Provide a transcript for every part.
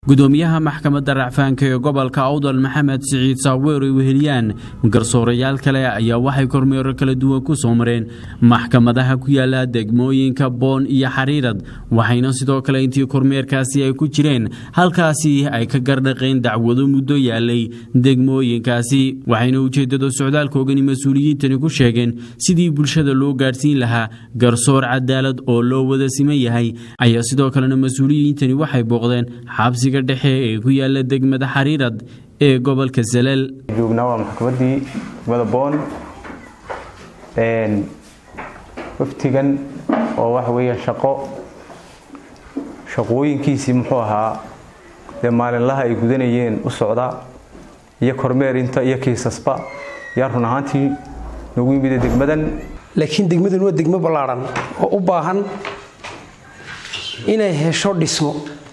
gudoomiyaha maxkamadda racfaanka ee gobolka awdal maxamed siciid saaweer ay weheliyaan garsoorayaal kale ayaa waxay kormeero kala duwan ku soo mareen maxkamadaha ku yaala degmooyinka boon iyo xariirad waxayna sidoo kale intii kormeerkaasi ay ku jireen halkaasi ay ka gardhaqeen dacwado muddo yaalay degmooyinkaasi waxayna ujeeddada socdaalkoogani mas-uuliyiintani ku sheegeen sidii bulshada loo gaadhsiin lahaa garsoor cadaalad oo loo wada siman yahay ayaa sidoo kalena mas-uuliyiintani waxay booqdeen xabsiga dhexe ee ku yaala degmada xariirad ee gobolka salal joognaa waa maxkamaddii degmada boon waftigan oo waxa weeyaan shaqo shaqooyinkiisii muxuu ahaa dee maalinlaha ay gudanayeen u socda iyo kormeerinta iyo kiisasba yaa run ahaantii nagu yimid degmadan laakiin degmadan waa degmo ballaadhan oo u baahan inay hesho dhismo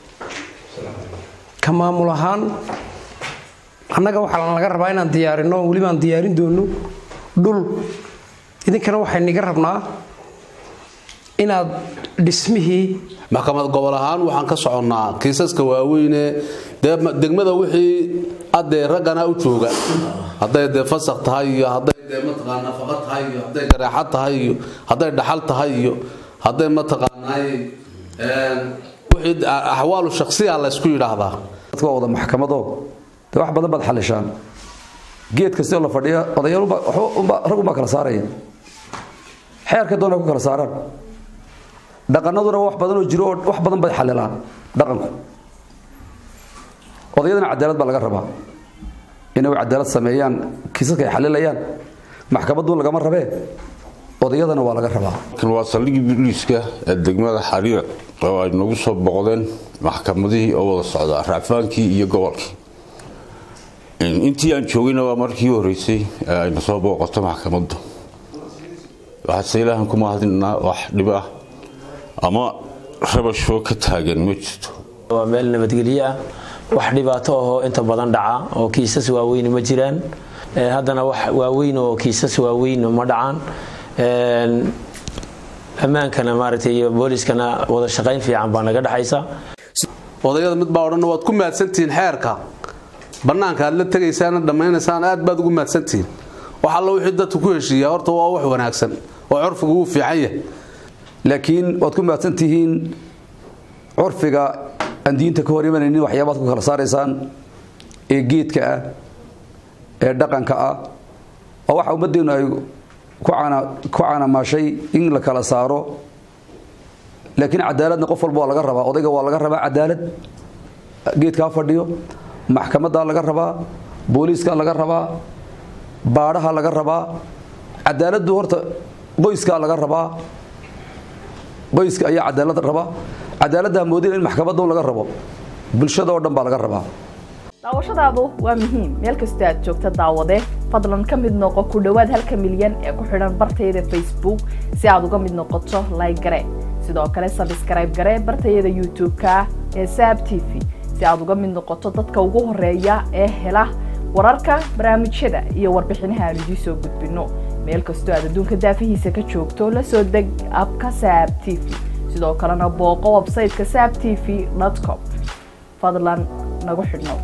ka maamul ahaan annaga waxaa laga rabaa inaan diyaarino weliba aan diyaarin doono dhul idinkana waxayniga rabnaa inaad dhismihii maxkamad gobol ahaan waxaan ka soconnaa kiisaska waaweyne dee degmada wixii adee raggana u jooga hadday dee fasak tahay iyo hadday dee mataqaa nafaqa tahay iyo hadday gareexad tahay iyo hadday dhaxal tahay iyo hadday mataqaanaay wixii axwaalu shakhsiya laysku yidhaahdaa dadka waa wada maxkamado dee wax badan baad xalishaan geed kastoo la fadhiya odayaal rag unbaa kala saaraya xeerka doona ku kala saaraan dhaqanaduna wax badan oo jiro oo wax badan bay xalilaan dhaqanku odayadana cadaalad baa laga rabaa inay cadaalad sameeyaan kiisaska ay xalilayaan maxkamaddu lagama rabee odayadana waa laga rabaa waa saldhigii biliiska ee degmada xariira oo ay nagu soo boqdeen maxkamadihii oo wada socda racfaankii iyo gobolkii intii aan joogayna waa markii horeysay ee ayna soo booqato maxkamaddu waxaase ilaahan ku mahadinaa wax dhib ah ama rabashoo ka taagan ma jirto waa meel nabadgelyo ah wax dhibaato ahoo inta badan dhaca oo kiisas waaweyn ma jiraan haddana wax waaweyn oo kiisas waaweyn ma dhacaan ammaankana maaragtay iyo booliskana wada shaqayn fiican baa naga dhexaysa odayada mid baa odhan waad ku mahadsantihiin xeerka bannaanka aad la tegaysaan dhammaynaysaan aad baad ugu mahadsantihiin wax alla wixii dadku ku heshiiya horta waa wax wanaagsan oo curfigu wuu fiican yahay laakiin waad ku mahadsantihiin curfiga aan diinta ka hor imanaynin waxyaabaad ku kala saaraysaan ee geedka ah ee dhaqanka ah oo waxa ummaddeenu ay ku canamaashay in la kala saaro laakiin cadaaladna qof walba waa laga rabaa odayga waa laga rabaa cadaalad geedkaa fadhiyo maxkamaddaa laga rabaa booliiskaa laga rabaa baadhaha laga rabaa cadaaladdu horta qoyskaa laga rabaa qoyska ayaa cadaalad rabaa cadaaladdaa moodina in maxkamadda laga rabo bulshada oo dhan baa laga rabaa daawashadaadu waa muhiim meel kastoo aad joogta daawade fadlan ka mid noqo ku dhowaad halka milyan ee ku xidhan bartayada facebook si aad uga mid noqoto layg gare sidoo kale sabskrayb gare bartayada youtube-ka ee saab t v si aad uga mid noqoto dadka ugu horeeya ee hela wararka barnaamijyada iyo warbixinaha aan idiin soo gudbino meel kastoo aad adduunka daafihiisa ka joogto la soo deg abka saab t v sidoo kalena booqo websayteka saab t v com fadlan nagu xidhnow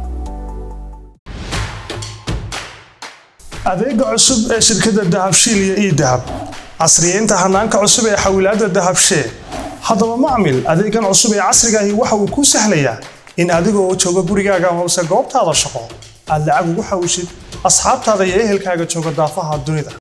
adeega cusub ee shirkadda dahabshiil iyo ii dahab casriyeynta hanaanka cusub ee xawilaadda dahabshee haddaba macmil adeegan cusub ee casrigaahi waxa uu kuu sahlayaa in adigoo jooga gurigaaga hoose goobtaada shaqo aad lacag ugu xawishid asxaabtaada iyo ehelkaaga jooga daafaha dunida